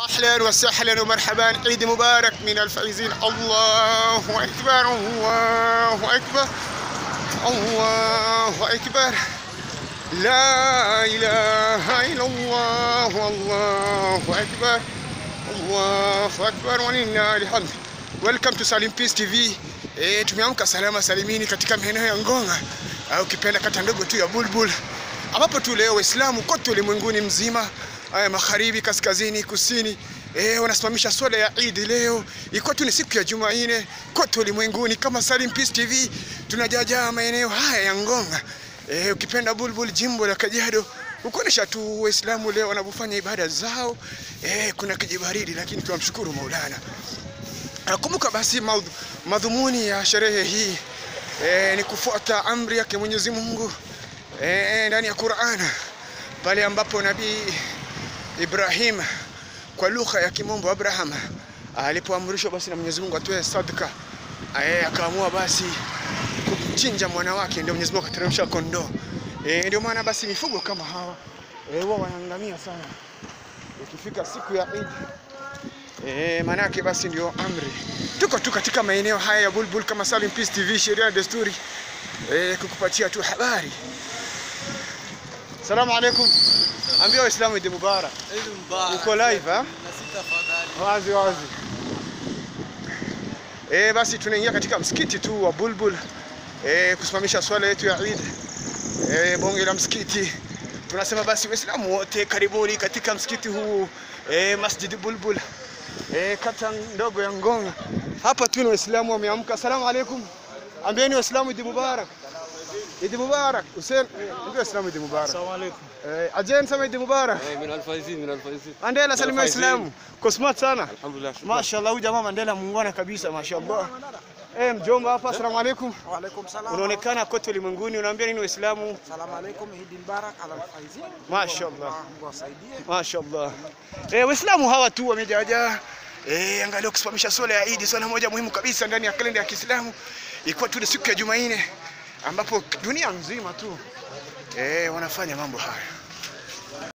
اهلا وسهلا ومرحبا عيد مبارك من الفائزين الله اكبر الله اكبر الله اكبر لا اله الا الله الله اكبر الله akbar walillahi alhamd welcome to Salim Peace TV eh tumeamka salama salimini katika maeneo ya Ngonga au kipenda kata ndogo tu ya Bulbul ambapo tu leo Waislamu kote ulimwenguni mzima haya magharibi kaskazini kusini eh wanasimamisha swala ya Eid leo iko tu ni siku ya Jumanne kote ulimwenguni kama Salim Peace TV tunajaja maeneo haya ya Ngonga eh ukipenda Bulbul jimbo la Kajiado kukuonesha tu Waislamu leo wanavyofanya ibada zao. Eh, kuna kijibaridi lakini tunamshukuru Maulana. Nakumbuka basi maudhu, madhumuni ya sherehe hii eh, ni kufuata amri yake Mwenyezi Mungu eh, ndani ya Qur'an pale ambapo Nabii Ibrahim kwa lugha ya kimombo Abraham alipoamrishwa basi na Mwenyezi Mungu atoe sadaka eh, akaamua basi kumchinja mwana wake, ndio Mwenyezi Mungu akateremsha kondoo. E, ndio maana basi mifugo kama hawa eh, huwa wanaangamia sana ikifika siku ya Eid. Eh, manake basi ndio amri. Tuko tu katika maeneo haya ya Bulbul kama Salim Peace TV, sheria na desturi eh, kukupatia tu habari. Salamu alaikum. Ambia Waislamu Eid Mubarak. Eid Mubarak. Uko live ha? Na sita fadhali. Wazi wazi. Eh, basi tunaingia katika msikiti tu wa Bulbul eh, kusimamisha swala yetu ya Eid. Eh, bonge la msikiti. Tunasema basi Waislamu wote karibuni katika msikiti huu eh, Masjid Bulbul eh, kata ndogo ya Ngonga. Hapa tu ni Waislamu wameamka. Asalamu alaikum. Ambieni Waislamu Eid Mubarak. Eid Mubarak. Hussein, ambia Waislamu Eid Mubarak. Assalamu alaikum. Eh, ajen sema Eid Mubarak. Eh, min alfaizin, min alfaizin. Mandela salimia Waislamu. Kwa smart sana. Alhamdulillah. shukran. Mashallah, huyu jamaa Mandela muungwana kabisa, mashallah. Eh, mjomba hapa, asalamu alaikum. Wa alaikum salam. Unaonekana kote ulimwenguni, unaambia nini Waislamu? Salamu alaikum, Eid Mubarak ala alfaizin. Mashallah. Mungu awasaidie. Mashallah. Eh, Waislamu hawa tu wamejaja. Eh, angalia kusimamisha swala ya Eid, swala moja muhimu kabisa ndani ya kalenda ya Kiislamu. Ikiwa tu ni siku ya Jumanne ambapo dunia nzima tu eh, wanafanya mambo haya.